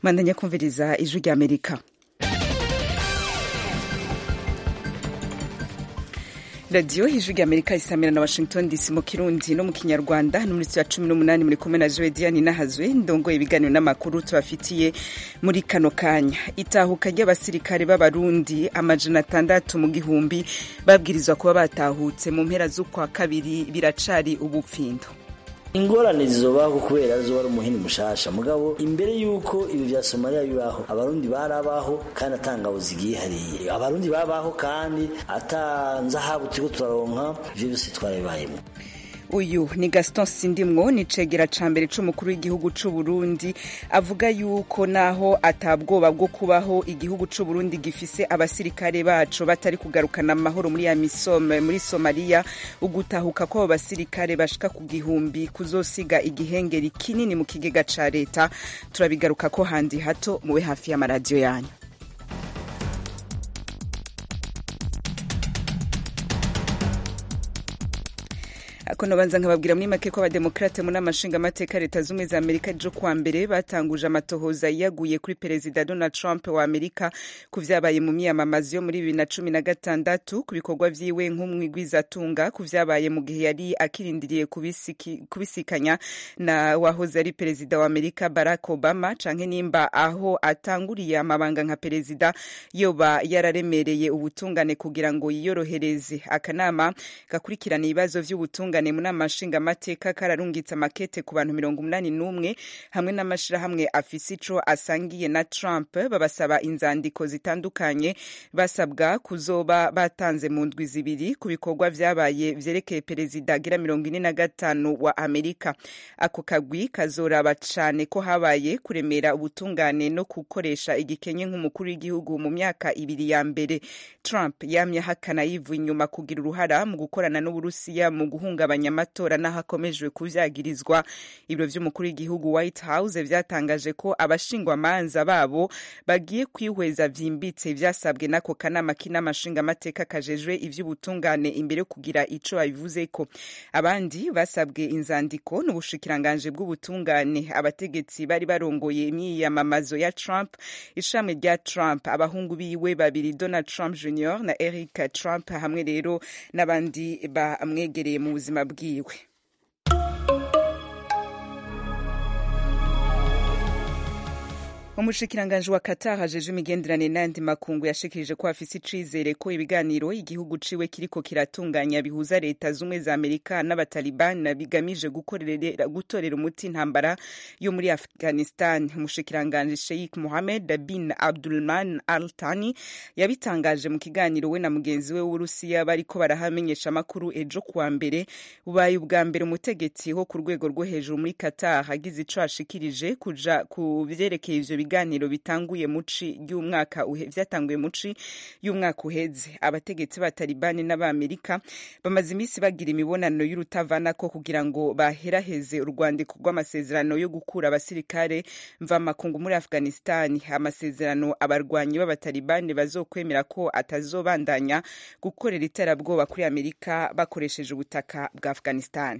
mwandanya kumviriza ijwi rya amerika radiyo ijwi rya amerika isamira na washington dc mu kirundi no mu kinyarwanda no muri ya cumi n'umunani muri kumwe na joe diane nahazwe ndongoye ibiganiro n'amakuru tubafitiye muri kano kanya itahuka ry'abasirikare b'abarundi amajana atandatu mu gihumbi babwirizwa kuba batahutse mu mpera z'ukwa kabiri biracari ubupfindo ingorane zizobaho kubera zo wari umuhini mushasha mugabo imbere yuko ibi vya Somalia bibaho abarundi barabaho kandi atangabo zigiye hariye abarundi babaho kandi atanzahabu turiko turaronka ivyo byose twarabibayemo uyu ni gaston sindimwo ni cegera ca mbere c'umukuru w'igihugu c'uburundi avuga yuko naho atabwoba bwo kubaho igihugu c'uburundi gifise abasirikare baco batari kugarukana amahoro muri ya misome muri somaliya ugutahuka kw'abo basirikare bashika ku gihumbi kuzosiga igihengeri kinini mu kigega ca leta turabigaruka ko handi hato mube hafi y'amaradiyo yanyu akono banza nkababwira muri make ko abademokrate mu nama nshingamateka leta z'ubumwe za amerika ejo kuwa mbere batanguje amatohoza yiyaguye kuri perezida donald trump wa amerika ku vyabaye mu miyamamazo yo muri bibiri na cumi na gatandatu ku bikorwa vyiwe nk'umwigwizatunga ku vyabaye mu gihe yari akirindiriye kubisikanya na wahoze ari perezida wa amerika barack obama canke nimba aho atanguriye amabanga nka perezida yoba yararemereye ubutungane kugira ngo yiyorohereze akanama gakurikirana ibibazo vy'ubutungane ubutungane mu nama nshingamateka kararungitse amakete ku bantu mirongo umunani n'umwe hamwe n'amashirahamwe afise ico asangiye na trump babasaba inzandiko zitandukanye basabwa kuzoba batanze mu ndwi zibiri ku bikorwa vyabaye vyerekeye perezida agira mirongo ine na gatanu wa amerika ako kagwi kazoraba cane ko habaye kuremera ubutungane no gukoresha igikenye nk'umukuru w'igihugu mu myaka ibiri ya mbere trump yamye ahakana yivuye inyuma kugira uruhara mu gukorana n'uburusiya mu guhunga guhungabanya amatora n'aho akomejwe kuvyagirizwa ibiro vy'umukuru w'igihugu white house vyatangaje ko abashingwamanza babo bagiye kwihweza vyimbitse vyasabwe n'ako kanama k'inamashingamateka kajejwe ivy'ubutungane imbere yo kugira ico babivuzeko abandi basabwe inzandiko n'ubushikiranganje bw'ubutungane abategetsi bari barongoye imyiyamamazo ya trump ishami rya trump abahungu biwe babiri donald trump jr na eric trump hamwe rero n'abandi bamwegereye mu buzima bwiwe umushikiranganji wa Qatar ajeje imigenderanire n'ayandi makungu yashikirije ko afise icizere ko ibiganiro igihugu ciwe kiriko kiratunganya bihuza leta z'umwe za Amerika n'abataliban bigamije gutorera umuti intambara yo muri Afghanistan umushikiranganji Sheikh Mohammed bin Abdulman Al Thani yabitangaje mu kiganiro we na mugenzi we w'Uburusiya bariko barahamenyesha amakuru ejo kuwa mbere bubaye ubwa mbere umutegetsi wo ku rwego rwo hejuru muri Qatar agize ico ashikirije kuja ku vyerekeye ivyo biganiro bitanguye muci y'umwaka vyatanguye muci y'umwaka uheze abategetsi ba Talibani n'abamerika bamaze iminsi bagira imibonano y'urutavanako kugira ngo baheraheze urwandiko rw'amasezerano yo gukura abasirikare mvamakungu muri Afghanistan amasezerano abarwanyi b'abatalibani bazokwemera ko atazobandanya gukorera iterabwoba kuri Amerika bakoresheje ubutaka bwa Afghanistan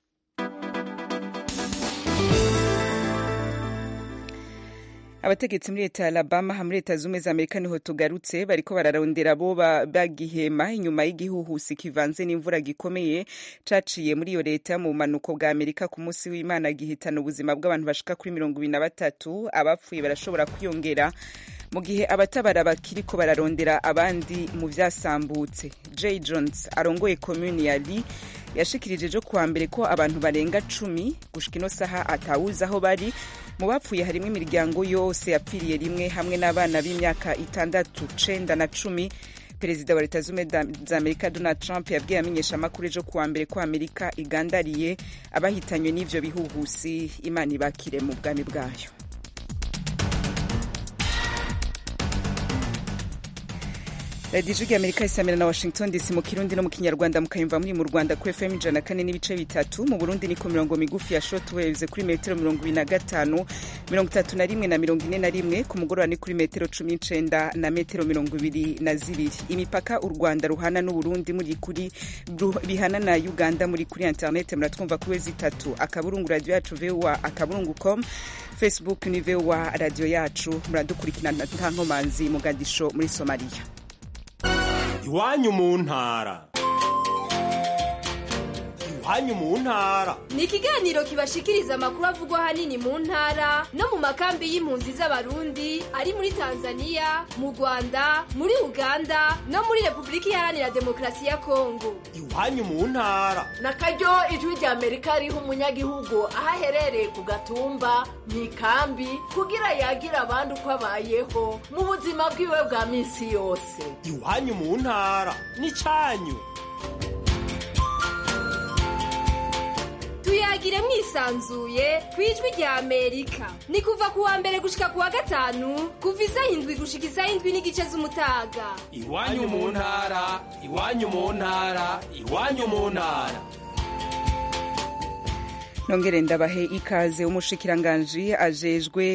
abategetsi muri leta ya alabama muri leta z'ubumwe za amerika niho tugarutse bariko bararondera abo bagihema inyuma y'igihuhusi kivanze n'imvura gikomeye caciye muri iyo leta mu bumanuko bwa amerika ku munsi w'imana gihitana ubuzima bw'abantu bashika kuri mirongo ibiri na batatu abapfuye barashobora kwiyongera mu gihe abatabara bakiriko bararondera abandi mu vyasambutse jay jones arongoye komuni ya lee yashikirije ejo kuwa mbere ko abantu barenga cumi gushika ino saha atawuzi aho bari mu bapfuye harimo imiryango yose yapfiriye rimwe hamwe n'abana b'imyaka itandatu cenda na cumi perezida wa leta z'ubumwe za amerika donald trump yabwiye amenyesha amakuru ejo kuwa mbere ko amerika igandariye abahitanywe n'ivyo bihuhusi imana ibakire mu bwami bwayo radiyo ijwi ry'amerika isamira na washington dc mu kirundi no mu kinyarwanda mukayumva muri mu rwanda kuri fm ijana kane n'ibice bitatu mu burundi ni ku mirongo migufi ya short waves kuri metero mirongo ibiri na gatanu mirongo itatu na rimwe na mirongo ine na rimwe ku mugoroba ni kuri metero cumi n'icenda na metero mirongo ibiri na zibiri imipaka u rwanda ruhana n'uburundi muri kuri bihana na uganda muri kuri internet muratwumva kuri wezi itatu akaburungu radiyo yacu voa akaburungu com facebook ni voa radiyo yacu muradukurikirana nta nkomanzi mugadisho muri somaliya iwanyu mu ntara iwanyu mu ntara ni ikiganiro kibashikiriza amakuru avugwa ahanini mu ntara no mu makambi y'impunzi z'abarundi ari muri tanzania mu rwanda muri uganda no muri repubulika iharanira demokarasi ya kongo iwanyu mu ntara na karyo ijwi rya amerika riha umunyagihugu aho aherereye ku gatumba mu ikambi kugira yagire abandi uko abayeho mu buzima bwiwe bwa minsi yose iwanyu mu ntara ni cyanyu tuyagire mwisanzuye ku ijwi rya amerika ni kuva ku wa mbere gushika ku wa gatanu kuva isaha indwi gushika isaha indwi n'igice z'umutaga iwanyu mu ntara iwanyu mu ntara iwanyu mu ntara nongere ndabahe ikaze umushikiranganji ajejwe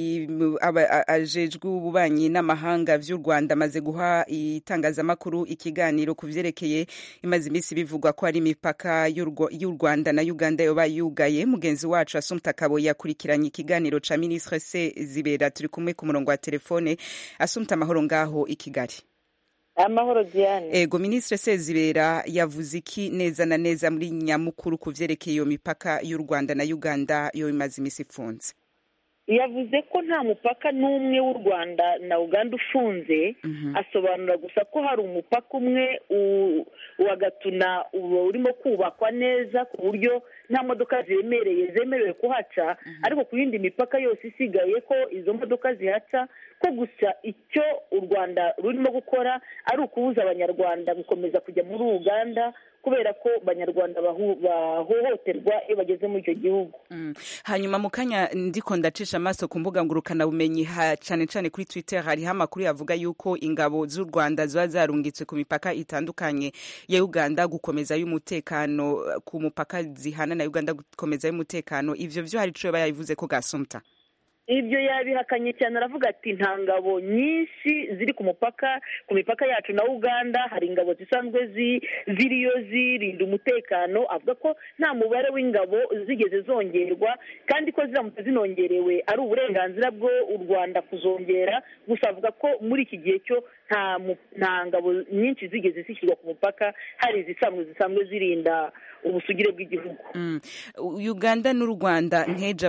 ajejwe ububanyi n'amahanga vy'u Rwanda amaze guha itangazamakuru ikiganiro ku vyerekeye imaze imisi bivugwa ko ari imipaka y'u Rwanda na Uganda yoba yugaye mugenzi wacu Assumpta Kabo yakurikiranye ikiganiro ca ministre se zibera turi kumwe ku murongo wa telefone Assumpta amahoro ngaho i Kigali amahoro diane ego ministre sezibera yavuze iki neza na neza muri nyamukuru ku vyerekeye iyo mipaka y'u rwanda na uganda yo imaze imisi ifunze yavuze ko nta mupaka n'umwe w'u rwanda na uganda ufunze asobanura gusa ko hari umupaka umwe wa gatuna urimo kubakwa neza ku buryo nta modoka zemereye zemerewe kuhaca ariko ku yindi mipaka yose isigaye ko izo modoka zihaca ko gusa icyo u rwanda rurimo gukora ari ukubuza abanyarwanda gukomeza kujya muri uganda kubera ko abanyarwanda bahohoterwa iyo bageze muri icyo gihugu hanyuma mu kanya ndiko ndacisha amaso ku mbuga ngurukanabumenyi cyane cyane kuri twitter hariho amakuru yavuga yuko ingabo z'u rwanda ziba zarungitswe ku mipaka itandukanye ya uganda gukomeza y'umutekano ku mupaka zihana na uganda gukomeza y'umutekano ivyo vyo hari ico yaba yabivuze ko gasumta ibyo yabihakanye cyane aravuga ati nta ngabo nyinshi ziri ku mupaka ku mipaka yacu na uganda hari ingabo zisanzwe ziriyo zirinda umutekano avuga ko nta mubare w'ingabo zigeze zongerwa kandi ko ziramutse zinongerewe ari uburenganzira bwo u rwanda kuzongera gusa avuga ko muri iki gihe cyo nta ngabo nyinshi zigeze zishyirwa ku mupaka hari izisanzwe zisanzwe zirinda ubusugire bw'igihugu uganda n'u rwanda nkeje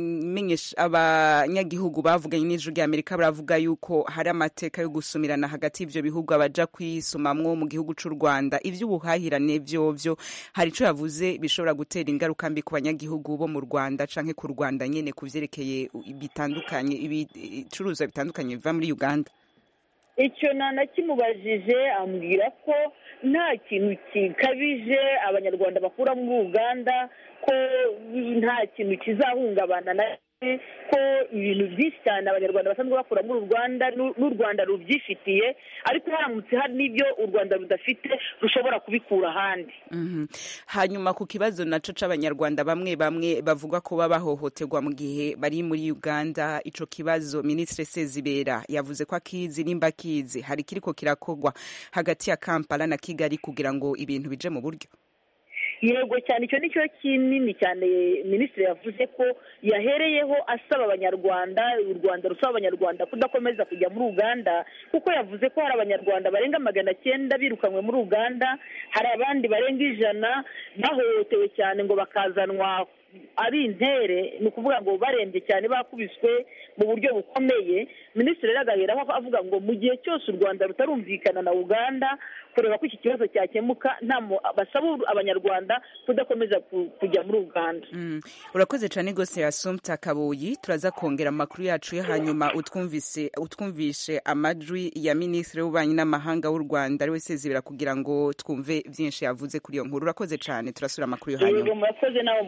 abanyagihugu bavuganye n'ijwi rya amerika baravuga yuko hari amateka yo gusumirana hagati y'ivyo bihugu abaja kwisumamwo mu gihugu c'u rwanda ivy'ubuhahirane vyovyo hari ico yavuze bishobora gutera ingaruka mbi ku banyagihugu bo mu rwanda canke ku rwanda nyene ku vyerekeye bitandukanye ibicuruzwa bitandukanye biva muri uganda icyo nanakimubajije ambwira ko nta kintu gikabije abanyarwanda bakura muri uganda ko nta kintu kizahungabana na ko ibintu byinshi cyane abanyarwanda basanzwe bakura muri rwanda n'u rwanda rubyifitiye ariko haramutse hari n'ibyo u rwanda rudafite rushobora kubikura ahandi hanyuma ku kibazo naco c'abanyarwanda bamwe bamwe bavuga ko baba bahohoterwa mu gihe bari muri uganda ico kibazo minisitiri sezibera yavuze ko akizi nimba akizi hari kiriko kirakorwa hagati ya kampala na kigali kugira ngo ibintu bije mu buryo yego cyane icyo ni cyo kinini cyane minisitiri yavuze ko yahereyeho asaba abanyarwanda u rwanda rusaba abanyarwanda kudakomeza kujya muri uganda kuko yavuze ko hari abanyarwanda barenga magana cyenda birukanywe muri uganda hari abandi barenga ijana bahohotewe cyane ngo bakazanwa ari intere ni ukuvuga ngo barembye cyane bakubiswe mu buryo bukomeye minisitiri rero agaheraho avuga ngo mu gihe cyose u rwanda rutarumvikana na uganda kureba ko iki kibazo cyakemuka nta basaba abanyarwanda kudakomeza kujya muri uganda urakoze cyane rwose yasumta kabuyi turaza kongera amakuru yacu yo hanyuma utwumvise utwumvishe amajwi ya minisitiri w'ububanyi n'amahanga w'u rwanda ari we sezibera kugira ngo twumve byinshi yavuze kuri iyo nkuru urakoze cyane turasura amakuru yo hanyuma murakoze nawe mu kanya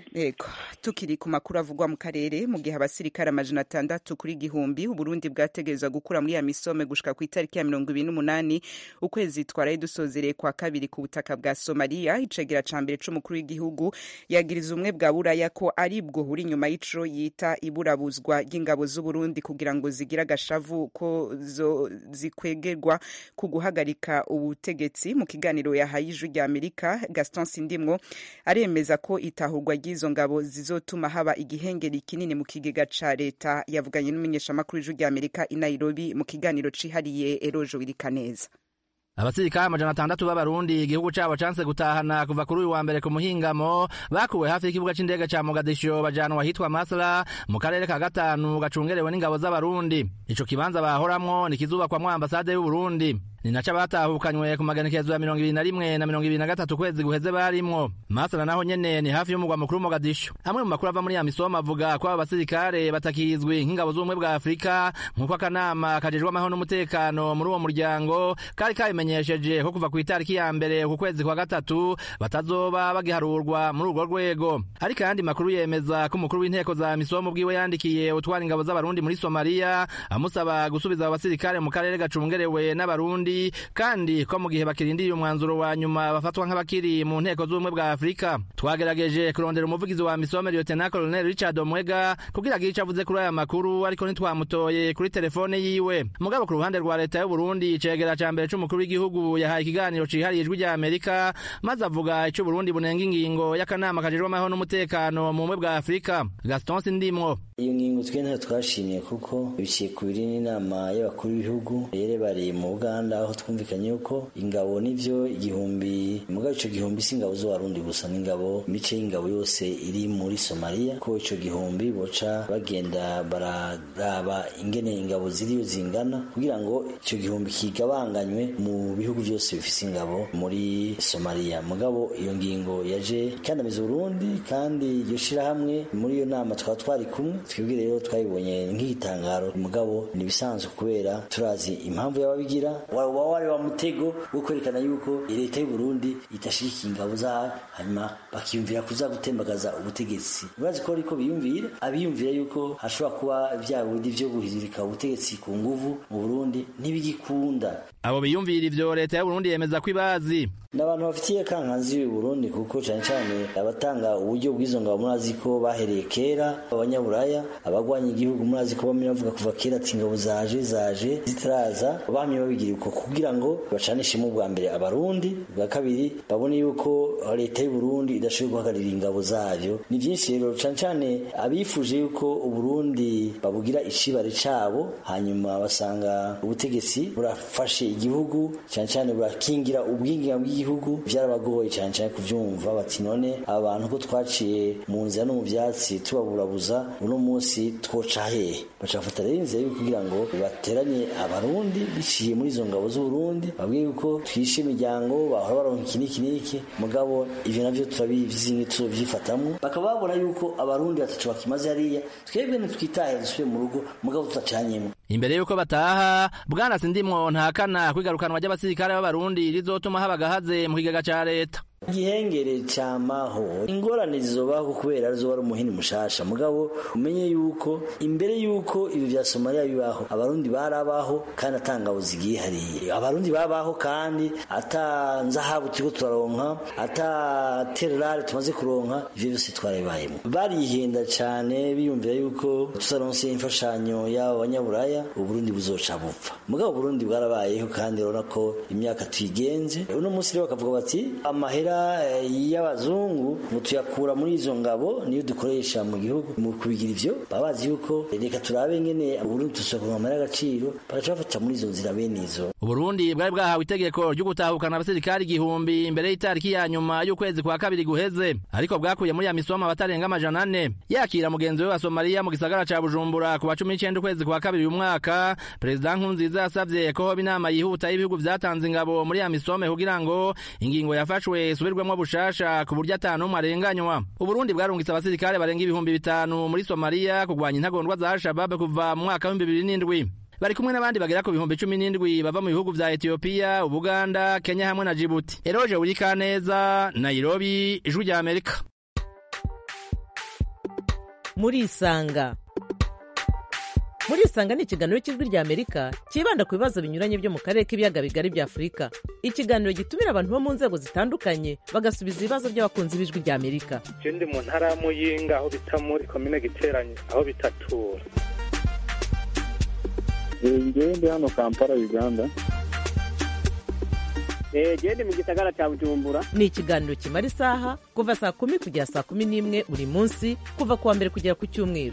Ego, tukiri ku makuru avugwa mu karere mu gihe abasirikare amajana atandatu kuri gihumbi uburundi bwategerezwa gukura muri ya misome gushika ku itariki ya mirongo ibiri n'umunani ukwezi twaraye dusozereye kwa kabiri ku butaka bwa somaliya icegera ca mbere c'umukuru w'igihugu yagiriza ubumwe bwa buraya ko ari bwo buri inyuma y'ico yita iburabuzwa ry'ingabo z'uburundi kugira ngo zigire agashavu ko zo zikwegerwa ku guhagarika ubutegetsi mu kiganiro yahaye ijwi rya amerika gaston sindimwo aremeza ko itahurwa ry'izo ngabo zizotuma haba igihengeri kinini mu kigega ca leta yavuganye n'umumenyeshamakuru w'ijwi rya amerika i nairobi mu kiganiro cihariye erojo wirikaneza abasirikare amajana atandatu b'abarundi igihugu cabo canse gutahana kuva kuri uyu wa mbere ku muhingamo bakuwe hafi y'ikibuga c'indege ca mogadisho bajanwa ahitwa masra mu karere ka gatanu gacungerewe n'ingabo z'abarundi ico kibanza bahoramwo ni kizubakwamwo ambasade y'uburundi ni naco abatahukanywe ku magenekezo ya mirongo ibiri na rimwe na mirongo ibiri na gatatu kwezi guheze barimwo masra naho nyene ni hafi y'umugwa mukuru mogadisho amwe mu makuru ava muri ya misomo avuga ko abo basirikare batakizwi nk'ingabo z'ubumwe bwa afurika nk'uko akanama kajejwe amahoro n'umutekano muri uwo muryango kari kabimenyesheje ko kuva ku itariki ya mbere ku kwezi kwa gatatu batazoba bagiharurwa muri urwo rwego ariko ayandi makuru yemeza ko umukuru w'inteko za misomo bwiwe yandikiye utwara ingabo z'abarundi muri somaliya amusaba gusubiza abo basirikare mu karere gacungerewe n'abarundi kandi ko mu gihe bakirindiriye umwanzuro wa nyuma bafatwa nk'abakiri mu nteko z'ubumwe bwa afurika twagerageje kurondera umuvugizi wa misome lieutenant colonel richard omwega kugira agire ico avuze kuri aya makuru ariko ntitwamutoye kuri telefone yiwe mugabo ku ruhande rwa leta y'uburundi icegera ca mbere c'umukuru w'igihugu yahaye ikiganiro cihariye ijwi rya amerika maze avuga ico uburundi bunenga ingingo y'akanama kajejwe amahoro n'umutekano mu bumwe bwa afurika gaston sindimwo iyo ngingo twe ntayo twashimiye kuko biciye ku biri n'inama y'abakuru b'ibihugu yerebareye mu buganda aho twumvikanye yuko ingabo n'ivyo igihumbi mugabo ico gihumbi si ingabo z'abarundi gusa n'ingabo imice y'ingabo yose iri muri somaliya ko ico gihumbi boca bagenda bararaba ingene ingabo ziriyo zingana kugira ngo ico gihumbi kigabanganywe mu bihugu byose bifise ingabo muri somaliya mugabo iyo ngingo yaje ikandamiza uburundi kandi iryo shirahamwe muri iyo nama twaba twari kumwe twebwe rero twabibonye nk'igitangaro mugabo ni ibisanzwe kubera turazi impamvu y'ababigira waba wari wa mutego wo kwerekana yuko leta y'u Burundi itashigikiye ingabo zayo hanyuma bakiyumvira kuza gutembagaza ubutegetsi urazi ko ariko biyumvira abiyumvira yuko hashobora kuba vya bindi vyo guhirika ubutegetsi ku nguvu mu Burundi ntibigikunda abo biyumvira ivyo leta y'uburundi yemeza ko ibazi ni abantu bafitiye kankanzi y'u Burundi kuko cyane cyane abatanga uburyo bw'izo ngabo murazi ko bahereye kera abanyaburaya abagwanya igihugu murazi ko bamwe bavuga kuva kera ati ingabo zaje zaje zitaraza bamye babigira uko kugira ngo bacanishemo bwa mbere abarundi bwa kabiri babone yuko leta y'u Burundi idashoboye guhagararira ingabo zayo ni byinshi rero cyane cyane abifuje yuko uburundi babugira icibare cabo hanyuma basanga ubutegetsi burafashe igihugu cyane cyane burakingira ubwinginga bw'igihugu byarabagoye cyane cyane kubyumva bati none aba bantu ko twaciye mu nzira no mu byatsi tubaburabuza uno munsi twoca hehe bacafata rero inzira yo kugira ngo bateranye abarundi biciye muri izo ngabo z'uburundi babwiye yuko twishe imiryango bahora baronka iki n'iki n'iki mugabo ivyo navyo turabizi tuzovyifatamwo bakaba babona yuko abarundi batacu bakimaze hariya twebwe ntitwitahe dusubire mu rugo mugabo tutacanyemo imbere y'uko bataha bwana sindimwo ntakana kwigarukanwa ry'abasirikare b'abarundi rizotuma haba agahaze mu kigega ca leta igihengere cyamaho ingorane zizobaho kubera arizo wari umuhini mushasha mugabo umenye yuko imbere yuko ibi bya somaliya bibaho abarundi barabaho kandi atangabo zigiye hariya abarundi babaho kandi ata nzahabu turiko turaronka ata tererare tumaze kuronka ivyo byose twarabibayemo barihenda cyane biyumvira yuko tutaronse imfashanyo y'abo banyaburaya uburundi buzoca bupfa mugabo uburundi bwarabayeho kandi urabona ko imyaka tuyigenze uno munsi rero bakavuga bati amahera y'abazungu ngo tuyakura muri izo ngabo niyo dukoresha mu gihugu mu kubigira ivyo baba bazi yuko reka turabe ngene uburundi tusohoka amahera y'agaciro bagaca bafata muri izo nzira bene izo uburundi bwari bwahawe itegeko ryo gutahukana abasirikari igihumbi imbere y'itariki ya nyuma y'ukwezi kwa kabiri guheze ariko bwakuye muri ya misoma abatarenga amajana ane yakira mugenzi we wa somaliya mu gisagara ca bujumbura ku wa cumi n'icenda ukwezi kwa kabiri uyu mwaka perezida nkurunziza yasavye ko hoba inama yihuta y'ibihugu vyatanze ingabo muri ya misome kugira ngo ingingo yafashwe isubirwemwo bushasha ku buryo ata n'umwe arenganywa uburundi bwarungitse abasirikare barenga ibihumbi bitanu muri somaliya kurwanya intagondwa za al-shabab kuva mu mwaka w'ibihumbi bibiri n'indwi bari kumwe n'abandi bagera ku bihumbi cumi n'indwi bava mu bihugu vya etiyopiya ubuganda kenya hamwe na jibuti eroje wurikaneza nairobi ijwi rya amerika murisanga murisanga ni ikiganiro cy'ijwi rya amerika cyibanda ku bibazo binyuranye byo mu karere k'ibiyaga bigari bya afurika ikiganiro gitumira abantu bo mu nzego zitandukanye bagasubiza ibibazo by'abakunzi b'ijwi rya amerika je ndi mu ntara ya muyinga aho bita muri komine giteranye aho bitatura ngewe ndi hano kampala uganda gende mu gisagara cya bujumbura ni ikiganiro kimara isaha kuva saa kumi kugera saa kumi n'imwe buri munsi kuva ku wa mbere kugera ku cyumweru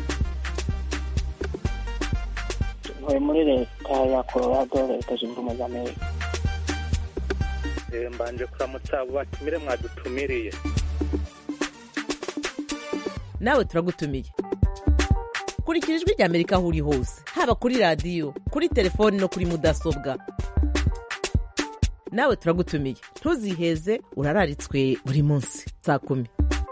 ntuye muri leta ya colorado leta zunze ubumwe za amerika Eh, mbanje kuramutsa abo batumire mwadutumiriye nawe turagutumiye kurikira ijwi rya amerika aho uri hose haba kuri radiyo kuri telefoni no kuri mudasobwa nawe turagutumiye ntuziheze urararitswe buri munsi saa kumi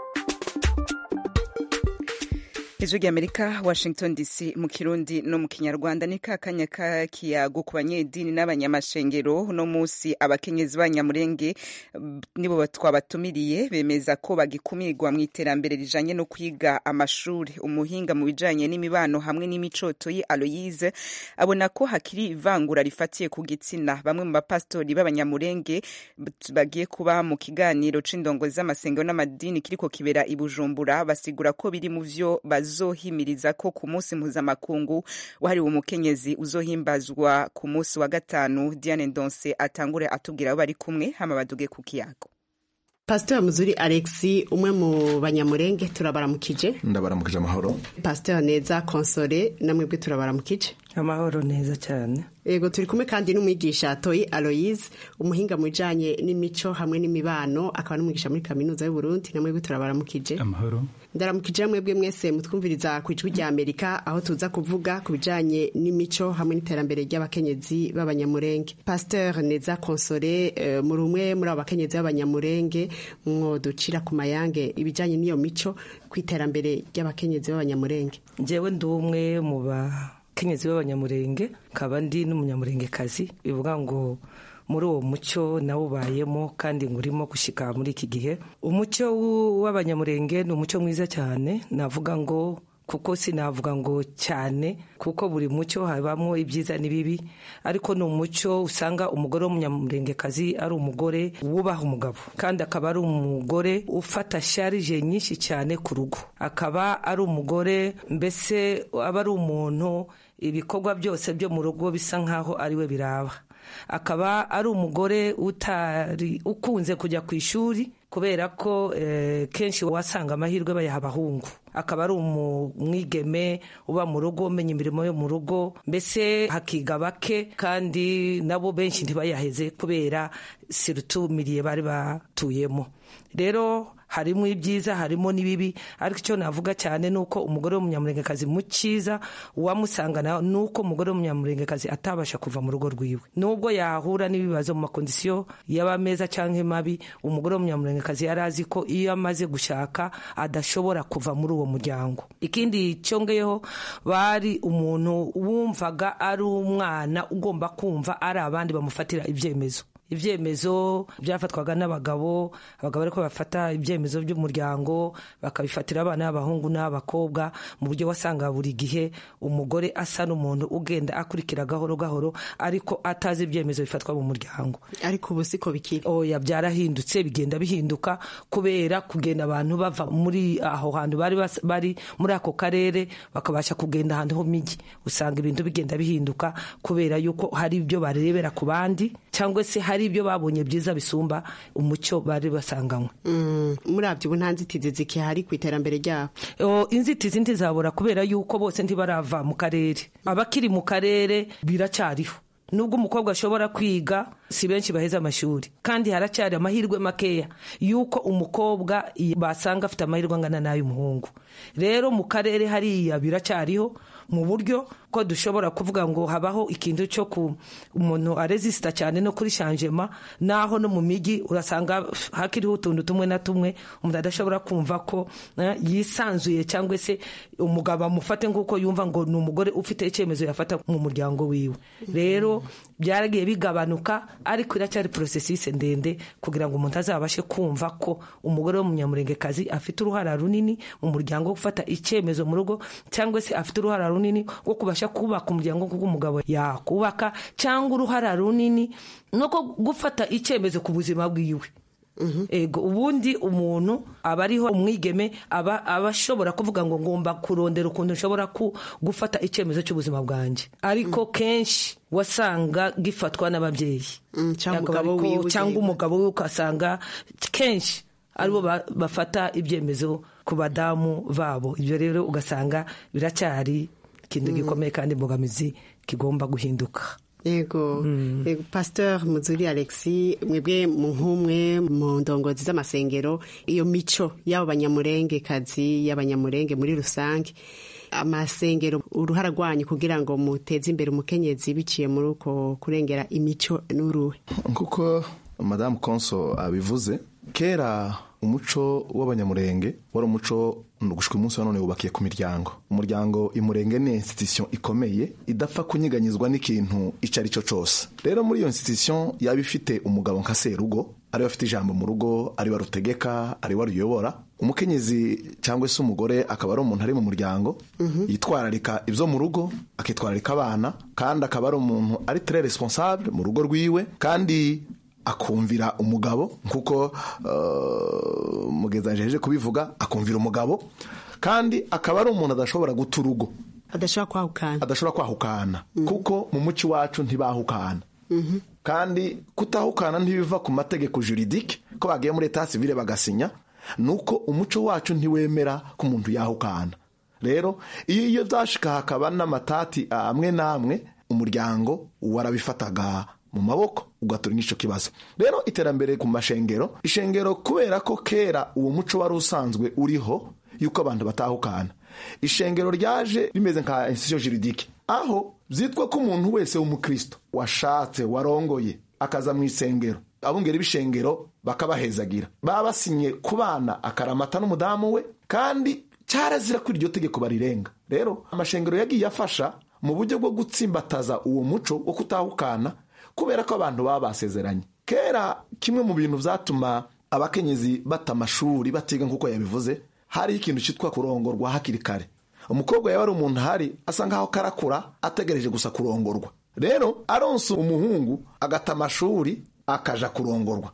ijwi ry'amerika washington dc mu kirundi no mu kinyarwanda ni ka kanya k'ikiyago ku banyedini n'abanyamashengero uno munsi abakenyezi b'abanyamurenge mm, nibo twabatumiriye bemeza ko bagikumirwa mu iterambere rijanye no kwiga amashuri umuhinga mu bijanye n'imibano hamwe n'imicotoyi aloyise abona ko hakiri ivangura rifatiye ku gitsina bamwe mu bapasitori b'abanyamurenge b- bagiye kuba mu kiganiro c'indongozi z'amasengero n'amadini kiriko kibera i bujumbura basigura ko biri mu vyo bazohimiriza ko ku munsi mpuzamakungu wahariwe umukenyezi uzohimbazwa ku munsi wa gatanu diane ndonse atangure atubwira abo bari kumwe hama baduge ku kiyago pasiteri muzuri alexi umwe mu banyamurenge turabaramukije ndabaramukije amahoro pasiteri neza konsore namwebwe turabaramukije amahoro neza cyane yego turi kumwe kandi n'umwigisha toyi aloyise umuhinga mu bijyanye n'imico hamwe n'imibano akaba n'umwigisha muri kaminuza y'u Burundi namwebwe turabaramukije amahoro ndaramukije mwebwe mwese mutwumviriza ku ijwi rya amerika aho tuza kuvuga ku bijyanye n'imico hamwe n'iterambere ry'abakenyezi b'abanyamurenge pasiteri neza konsore eh, muri umwe muri abo bakenyezi b'abanyamurenge mwoducira ku mayange ibijyanye n'iyo mico ku iterambere ry'abakenyezi b'abanyamurenge njyewe ndi umwe mu bakenyezi b'abanyamurenge nkaba ndi n'umunyamurengekazi bivuga ngo muri uwo muco nawubayemo kandi ngurimo gushyika muri iki gihe umuco w'u- w'abanyamurenge ni umuco mwiza cyane navuga ngo kuko sinavuga ngo cyane kuko buri muco habamo ibyiza n'ibibi ariko ni umuco usanga umugore w'umunyamurengekazi ari umugore wubaha umugabo kandi akaba ari umugore ufata sharije nyinshi cyane ku rugo akaba ari umugore mbese aba ari umuntu ibikorwa byose byo mu rugo bisa nk'aho ari we biraba akaba ari umugore utari ukunze kujya ku ishuri kubera ko eh, kenshi wasanga amahirwe bayaha abahungu akaba ari umwigeme uba mu rugo umenya imirimo yo mu rugo mbese hakiga bake kandi nabo benshi ntibayaheze kubera sirutumiriye bari batuyemo rero harimo ibyiza harimo n'ibibi ariko icyo navuga cyane ni uko umugore w'umunyamurengekazi mu cyiza uwamusangana ni uko umugore w'umunyamurengekazi atabasha kuva mu rugo rwiwe nubwo yahura n'ibibazo mu makondisiyo yaba meza cyangwa mabi umugore w'umunyamurengekazi yari azi ko iyo amaze gushaka adashobora kuva muri uwo muryango ikindi cyongeyeho bari umuntu wumvaga ari umwana ugomba kumva ari abandi bamufatira ibyemezo ibyemezo byafatwaga n'abagabo abagabo ariko bafata ibyemezo by'umuryango bakabifatira abana b'abahungu n'abakobwa mu buryo wasanga buri gihe umugore asa n'umuntu ugenda akurikira gahoro gahoro ariko atazi ibyemezo bifatwa mu muryango ariko ubu siko bikiri oya byarahindutse bigenda bihinduka kubera kugenda abantu bava muri aho hantu bari bas- bari muri ako karere bakabasha kugenda ahantu ho migi usanga ibintu bigenda bihinduka kubera yuko hari ibyo barebera ku bandi cyangwa se hari ibyo babonye byiza bisumba umucyo bari basanganywe Mm, murabyo ubu nta nzitizi zikihari ku iterambere ryabo O, inzitizi ntizabura kubera yuko bose ntibarava mu karere abakiri mu karere biracyariho nubwo umukobwa ashobora kwiga si benshi baheze amashuri kandi haracyari amahirwe makeya yuko umukobwa i- basanga afite amahirwe angana n'ay'umuhungu rero mu karere hariya biracyariho mu buryo ko dushobora kuvuga ngo habaho ikintu cyo ku umuntu arezisita cyane no kuri shanjema naho no mu migi urasanga hakiriho utuntu tumwe na tumwe umuntu adashobora kumva ko eh, yisanzuye cyangwa se umugabo amufate nk'uko yumva ngo ni umugore ufite icyemezo yafata mu muryango wiwe rero byaragiye bigabanuka ariko iracyari porosesise ndende kugira ngo umuntu azabashe kumva ko umugore w'umunyamurengekazi afite uruhara runini mu muryango wo gufata icyemezo mu rugo cyangwa se afite uruhara runini rwo kubasha kubaka umuryango kuko umugabo yakubaka cyangwa uruhara runini no gufata icyemezo ku buzima bwiwe ego ubundi umuntu aba ariho umwigeme aba aba ashobora kuvuga ngo ngomba kurondera ukuntu nshobora gufata icyemezo cy'ubuzima bwanjye ariko kenshi wasanga gifatwa n'ababyeyi cyangwa umugabo we ugasanga kenshi aribo bafata ibyemezo ku badamu babo ibyo rero ugasanga biracyari ikintu gikomeye kandi imbogamizi kigomba guhinduka yego pasteur muzuri alexi mwebwe mu nk'umwe mu ndongozi z'amasengero iyo mico y'abo banyamurengekazi y'abanyamurenge muri rusange amasengero uruhara rwanyu kugira ngo muteze imbere umukenyezi biciye muri uko kurengera imico n'uruhe nk'uko madamu konso abivuze kera umuco w'abanyamurenge wari umuco gushika umunsi wa none wubakiye ku miryango umuryango imurenge ni institution ikomeye idapfa kunyiganyizwa n'ikintu icyo ari cyo cyose rero muri iyo institution yaba ifite umugabo nka serugo ariwe afite ijambo mu rugo ariwe arutegeka ariwe aruyobora umukenyezi cyangwa se umugore akaba ari umuntu ari mu muryango yitwararika ibyo mu rugo akitwararika abana kandi akaba ari umuntu ari très responsable mu rugo rwiwe kandi akumvira umugabo nk'uko mugeza jeje kubivuga akumvira umugabo kandi akaba ari umuntu adashobora guta urugo adashobora kwahukana adashobora kwahukana kuko mu muco iwacu ntibahukana kandi kutahukana ntibiva ku mategeko juridike ko bagiye muri leta sivile bagasinya ni uko umuco wacu ntiwemera ko umuntu yahukana rero iyo iyo byashika hakaba n'amatati amwe n'amwe umuryango warabifataga mu maboko ugatura n'icyo kibazo rero iterambere ku mashengero ishengero kubera ko kera uwo muco wari usanzwe uriho yuko abantu batahukana ishengero ryaje rimeze nka institution juridike aho byitwa ko umuntu wese w'umukristo washatse warongoye akaza mu isengero abungeri b'ishengero bakabahezagira baba basinye ku bana akaramata n'umudamu we kandi cyarazira ko iryo tegeko barirenga rero amashengero yagiye afasha mu buryo bwo gutsimbataza uwo muco wo kutahukana kubera ko abantu baba basezeranye kera kimwe mu bintu byatuma abakenyezi bata amashuri batiga nk'uko yabivuze hariho ikintu cyitwa kurongorwa hakiri kare umukobwa yaba ari umuntu ahari asa nkaho karakura ategereje gusa kurongorwa rero aronse umuhungu agata amashuri akaja kurongorwa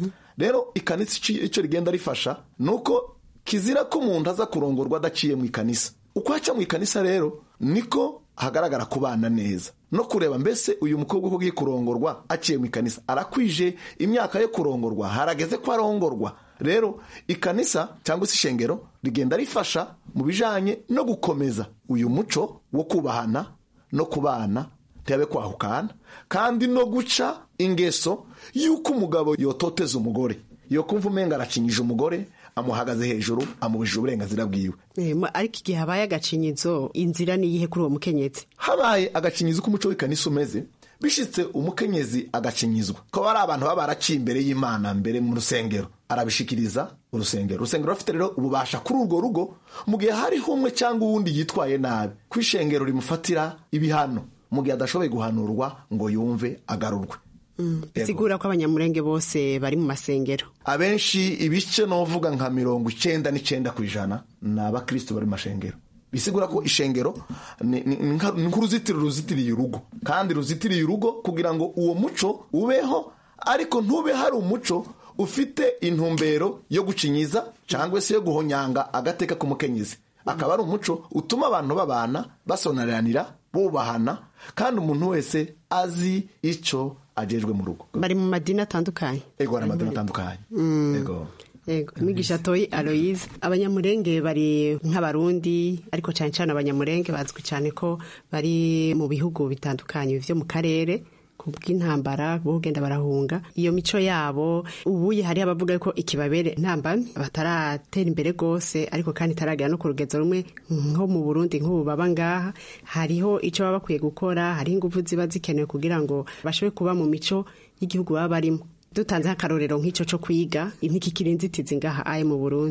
rero ikanisa icyo rigenda rifasha ni uko kizira ko umuntu aza kurongorwa adaciye mu ikanisa uko aca mu ikanisa rero niko hagaragara kubana neza no kureba mbese uyu mukobwa uko ugiye kurongorwa aciye mu ikanisa arakwije imyaka yo kurongorwa harageze ko arongorwa rero ikanisa cyangwa se ishengero rigenda rifasha mu bijyanye no gukomeza uyu muco wo kubahana no kubana ntiyabe kwahukana kandi no guca ingeso y'uko umugabo yototeza umugore yo kumva umenga arakinyije umugore amuhagaze hejuru amubujije uburenganzira bwiwe ariko igihe habaye agacinyizo inzira ni iyihe kuri uwo mukenyezi habaye agacinyizo k'umuco w'ikanisa umeze bishitse umukenyezi agacinyizwa ko ari abantu baba baraciye imbere y'imana mbere mu rusengero arabishikiriza urusengero urusengero rufite rero ububasha kuri urwo rugo mu gihe hariho umwe cyangwa uwundi yitwaye nabi ku ishengero rimufatira ibihano mu gihe adashoboye guhanurwa ngo yumve agarurwe sigura ko abanyamurenge bose bari mu masengero abenshi ibice n'uvuga nka mirongo icyenda n'icyenda ku ijana ni abakristo bari mu mashengero bisigura ko ishengero ni nk'uruzitiro ruzitiriye urugo kandi ruzitiriye urugo kugira ngo uwo muco ubeho ariko ntube hari umuco ufite intumbero yo gucinyiza cyangwa se yo guhonyanga agateka k'umukenyezi akaba ari umuco utuma abantu babana basonaranira bubahana kandi umuntu wese azi icyo agejwe mu rugo bari mu madini atandukanye ego hari amadini atandukanye ego Ego, mwigisha toyi Aloise abanyamurenge bari nk'abarundi ariko cyane cyane abanyamurenge bazwi cyane ko bari mu bihugu bitandukanye byo mu karere ku bw'intambara bo genda barahunga iyo mico yabo ubuye hari abavuga ko ikibabere ntambamye bataratera imbere rwose ariko kandi itaragera no ku rugezo rumwe nko mu Burundi nk'ubu baba ngaha hariho icyo baba bakwiye gukora hariho ingufu ziba zikenewe kugira ngo bashobore kuba mu mico y'igihugu baba barimo dutanze akarorero nk'icyo cyo kwiga ntikikiri inzitizi ngaha aye mu burundi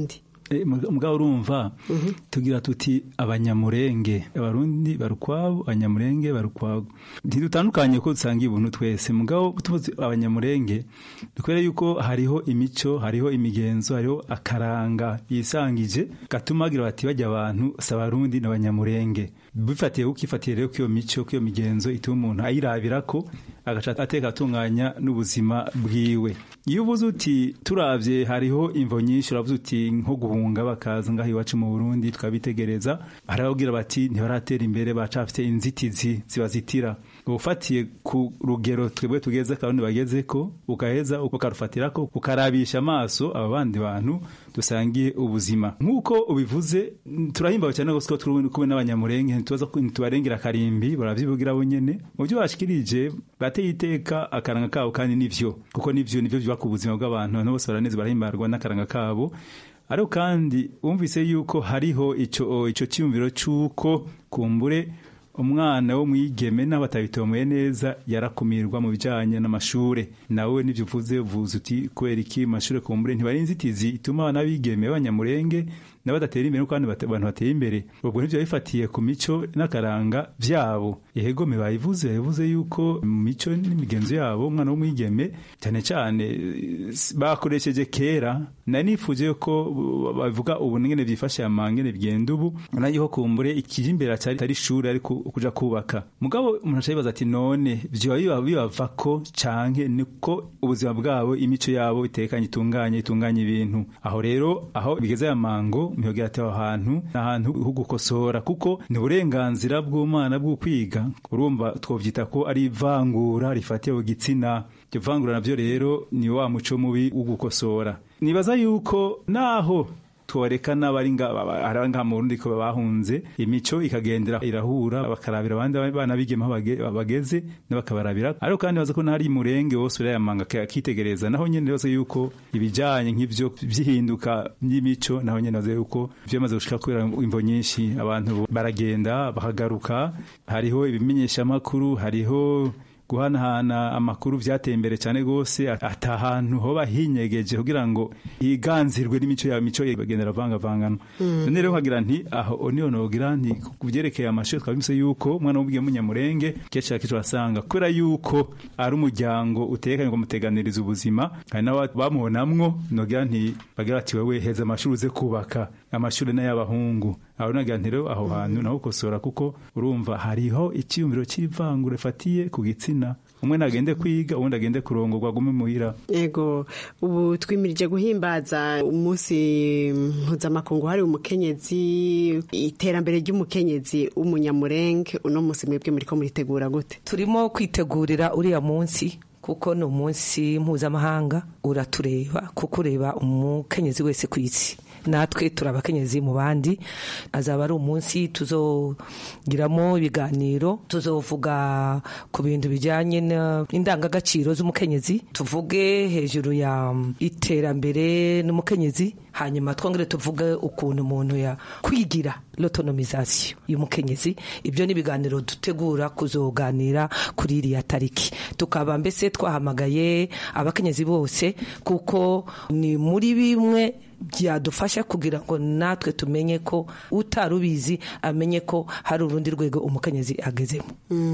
Eh, muga- mugabo urumva tugira tuti abanyamurenge abarundi barukwabo abanyamurenge barukwabo ntidutandukanye ko dusanga ibintu twese mugabo tuvuze abanyamurenge dukwere yuko hariho imico hariho imigenzo hariho akaranga yisangije gatuma bagira bati bajya abantu si abarundi n'abanyamurenge bifatiye ukifatiye rero ko iyo mico ko iyo migenzo ituma umuntu ayirabira ko agaca ateka atunganya n'ubuzima bwiwe iyo uvuze uti turabye hariho imvo nyinshi uravuze uti nko guhunga bakaza ngaho iwacu mu burundi tukabitegereza hari ababwira bati ntibaratera imbere bacafite inzitizi zibazitira ufatiye ku rugero twebwe tugeze kandi bageze ko ukaheza ukarufatira ko ukarabisha amaso aba bandi bantu dusangiye ubuzima nk'uko ubivuze turahimbawe cyane rwose ko turi kumwe n'abanyamurenge ntitubaza ko ntitubarengera akarimbi baravyivugira bo nyene mu byo bashikirije bateye iteka akaranga kabo kandi nivyo kuko nivyo nivyo byubaka ubuzima bw'abantu abantu bose baraneze barahimbarwa n'akaranga kabo ariko kandi wumvise yuko hariho ico ico cyiyumviro c'uko kumbure umwana wo mwigeme n'abatabitomoye neza yarakumirwa mu bijanye n'amashure nawe nivyo uvuze uvuze uti kubera iki mashure kumbure ntibari inzitizi ituma abana bigeme b'abanyamurenge n'abadatera imbere kandi bate- abantu bateye imbere ubwo nivyo bifatiye ku mico n'akaranga vyabo ihegome bayivuze yavuze yuko mu mico n'imigenzo yabo umwana w'umwigeme cyane cyane eh, s- bakoresheje kera nari nifuje ko uh, bavuga ubu ngene vyifashe amangene bigenda ubu nayo kumbure ikiri imbere atari atari ishuri ariko kuja kubaka mugabo umuntu aca yibaza ati none vyoba biba bibava ko canke niko ubuzima bwabo imico yabo itekanye itunganye itunganye ibintu aho rero aho bigeze aya mango mihogera ati aho hantu ni ahantu ho gukosora kuko ni uburenganzira bw'umwana bwo kwiga urumva twovyita ko ari ivangura rifatiye ku gitsina iryo vangura navyo rero ni wa muco mubi wo gukosora nibaza yuko naho tworeka n'abari nga- ba- ari ngaha mu Burundi ko bahunze imico ikagendera irahura bakarabira abandi bana bigema aho bage- bageze n'abakabarabira ariko kandi baza ko n'ahari murenge wose urayamanga akitegereza naho nyene baza yuko ibijanye nk'ivyo vyihinduka by'imico naho nyene baza yuko vyamaze gushika kubera imvo nyinshi abantu baragenda bakagaruka hariho ibimenyeshamakuru hariho guhanahana amakuru vyateye imbere cyane gose ata hantu hoba hinyegeje kugira ngo higanzirwe n'imico ya mico bagendera vangavangana Mm. none rero nkagira nti aho niyo nogira nti ku byerekeye amashuri twabimse yuko umwana w'ubwiye munyamurenge kenshi na kenshi urasanga kubera yuko ari umuryango utekanye ngo muteganiriza ubuzima hari n'aba bamubonamwo nogira nti bagira bati wewe heza amashuri uze kubaka amashuri n'ay'abahungu aho nagira nti rero aho hantu naho ukosora kuko urumva hariho icyiyumviro cy'ivangura rifatiye ku gitsina umwe nagende kwiga uwundi agende kurongorwa agume muhira Ego ubu twimirije guhimbaza umunsi mpuzamakungu hari umukenyezi iterambere ry'umukenyezi w'umunyamurenge uno munsi mwebwe muriko muritegura gute turimo kwitegurira uriya munsi kuko ni umunsi mpuzamahanga uratureba kuko ureba umukenyezi wese ku isi natwe turi abakenyezi mu bandi azaba ari umunsi tuzogiramo ibiganiro tuzovuga ku bintu bijyanye n'indangagaciro z'umukenyezi tuvuge hejuru ya iterambere n'umukenyezi hanyuma twongere tuvuge ukuntu umuntu ya kwigira l'autonomisation y'umukenyezi ibyo ni ibiganiro dutegura kuzoganira kuri iriya tariki tukaba mbese twahamagaye abakenyezi bose kuko ni muri bimwe byadufasha kugira ngo natwe tumenye ko utari ubizi amenye ko hari urundi rwego umukenyezi agezemo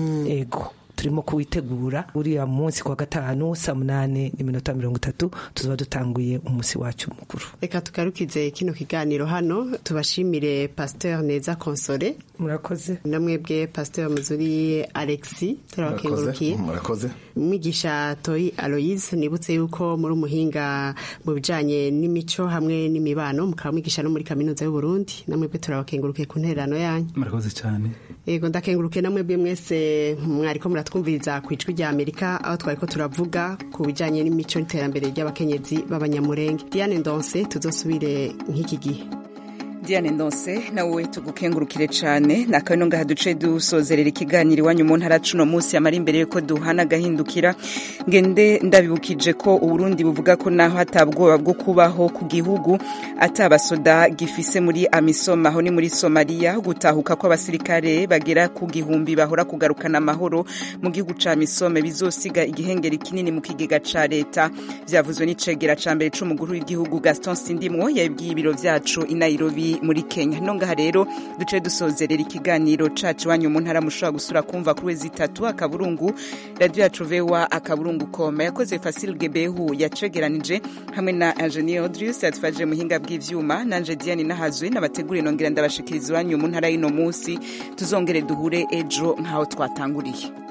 ego turimo kuwitegura uriya munsi kwa gatanu saa munani n'iminota mirongo itatu tuzaba dutanguye umunsi wacu mukuru reka tugarukize kino kiganiro hano tubashimire pasteur neza konsole murakoze namwebwe pasteur muzuri alexi turabakengurukiye murakoze mwigisha toyi aloise nibutse yuko muri umuhinga mu bijanye n'imico hamwe n'imibano mukaba mwigisha no muri kaminuza y'uburundi namwebwe turabakengurukiye ku ntererano yanyu murakoze cyane yego ndakengurukiye namwebwe mwese mwariko muratwumviriza ku ijwi rya amerika aho twariko turavuga ku bijanye n'imico n'iterambere ry'abakenyezi b'abanyamurenge diane ndonse tuzosubire nk'iki gihe diane ndose nawe tugukengurukire cyane ni akabino ngaha duce dusozerera ikiganiro iwanyu mu ntara cuno munsi yamara imbere yuko duhana agahindukira ngende ndabibukije ko uburundi buvuga ko naho hatabwoba bwo kubaho ku gihugu atabasoda gifise muri amisom aho ni muri somaliya gutahuka kw'abasirikare bagera ku gihumbi bahora kugarukana amahoro mu gihugu ca misome bizosiga igihengeri kinini mu kigega ca leta vyavuzwe n'icegera ca mbere c'umuguru w'igihugu gaston sindimwo yabibwiye ibiro vyacu i nairobi muri kenya no ngaha rero duce dusozerera ikiganiro cacu iwanyu mu ntara mushobora gusura kumva kuri wezi itatu akaburungu radio yacu vewa akaburungu koma yakoze fasil gebehu yacegeranije hamwe na ingenier audrius yatufashije muhinga bw'ivyuma nanje diane nahazwe n'abateguriye nongera ndabashikiriza iwanyu mu ntara y'ino munsi tuzongere duhure ejo nk'aho twatanguriye